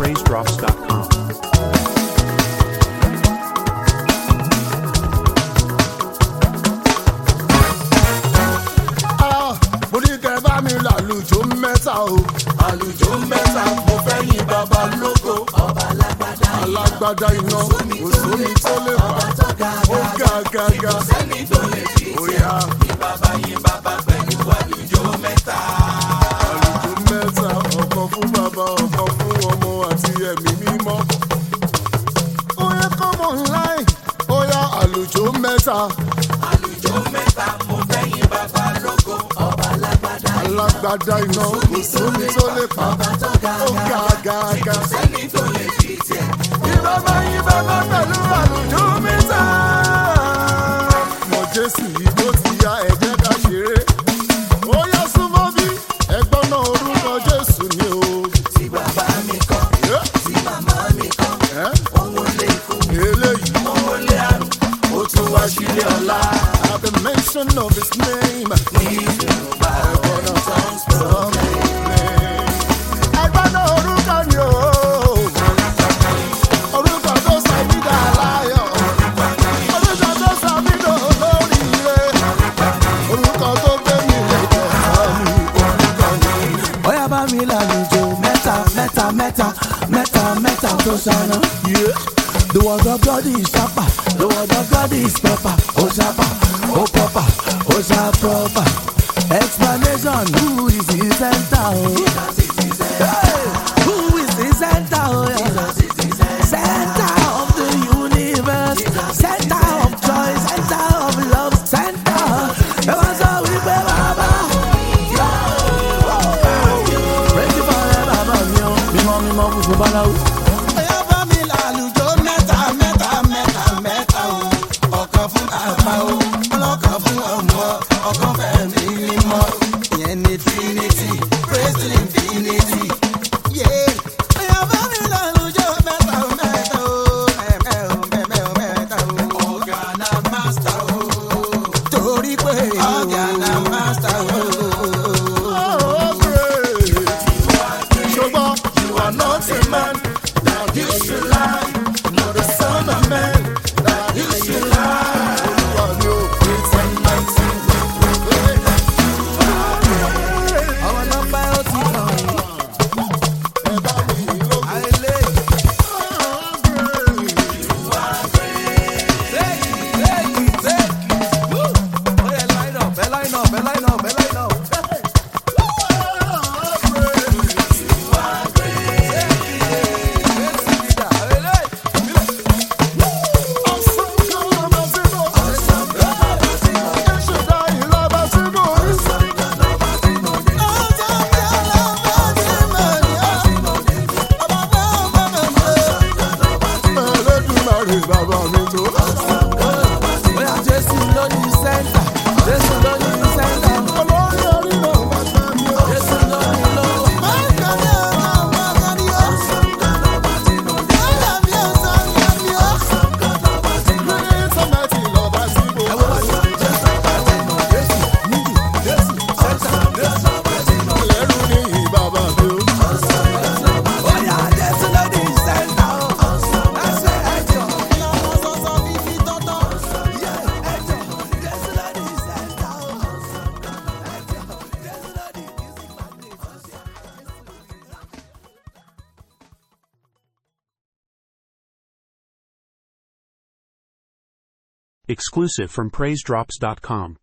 praisedrops.com. Ah, mo ní kẹ́ bá mi làlùjọ mẹ́ta o. àlùjọ mẹ́ta mo fẹ́ yìn bàbá lógo. ọba alágbádá alágbádá iná òsómi tó lè fà ó ga ga ga. sẹ́ni tó lè fi ìyá. yìn bàbá yìn bàbá pẹ̀lú àlùjọ mẹ́ta. àlùjọ mẹ́ta ọ̀kan fún bàbá ọ̀kan fún ọmọ àti ẹ̀mí mímọ́. ó yẹ kọ́mọ láì ó yá àlùjọ mẹ́ta. alágbádá iná kò sómi tó lè pa ó ga ga ga. sẹ́ni tó lè fi tiẹ̀. ìbábá ìbábá pẹ̀lú àlùjọ mẹ́ta. mọ jésù yìí tó ti ya ẹ̀jẹ̀ ká ṣeré. ó yá súnmọ́ bí ẹgbọ́n náà orúkọ jésù ni o. tí bàbá mi kọ́ tí màmá mi kọ́ òun lè fún mi. eléyìí òun lè àrùn ó tún wá sílé ọ̀la. at the mention of his name. ẹ̀gbọ́n náà sọ mí. ẹgbọ́n náà orúkọ ni o. orúkọ tó sọ mí dà láyọ̀. orúkọ tó sọ mí dà olóríire. orúkọ tó gbé mi lẹ́jọ́ sọ́mi. orúkọ ni. Oya bá mi lálejò mẹ́ta mẹ́ta mẹ́ta mẹ́ta mẹ́ta tó ṣáná. The word of God is sharper, the word of God is proper, oh sharper, oh proper, oh sharp proper. Explanation, who is the center? Oh? Hey, who is the center? Oh, yeah. Center of the universe, center of joy, center of love, center. Ẹ wá sọ wípé bàbá. Praise you forever, bàbá mi o. Mímọ́ mímọ́ funfun báláwo. Ẹyá bá mi làlùjọ mẹ́ta mẹ́ta mẹ́ta mẹ́ta o. Ọ̀kan fún bàbá o, ọlọ́kan fún ọmọ, ọ̀kan fẹ̀mí mímọ́. Ìyẹn ni Trinity, praise the infinity. Yeah. Ẹyá bá mi làlùjọ mẹ́ta mẹ́ta o. Mẹ́mẹ́ o, mẹ́mẹ́ o, mẹ́ta o. Ọ̀gá na master o. Torí pé ọ̀gá na master o. Oh, great. Ṣùgbọ́n you are not a man that you should lie. Not the son of man that you should lie. Olúwa ni ó pè ten nineteen. Àwọn nọ́mbà ó ti kàn yín. Ẹ bá mi lóko. Àìlè. Oya line up, ẹ line up, ẹ line up, ẹ line up. Bàbá mi tó. Oya Jésù ló ní sẹ́ńtà, Jésù ló ní sẹ́ńtà, Olórí orí náà bàbá mi ó. Jésù ló ní lọ́wọ́. Oya Jésù ló ní sẹ́ńtà o. Ẹsẹ̀ ẹjọ́. Yeah, ẹjọ́. Jésù ló ní sẹ́ńtà o. Ẹjọ́. Jésù ló ní music magnet. Exclusive from praisedrops.com.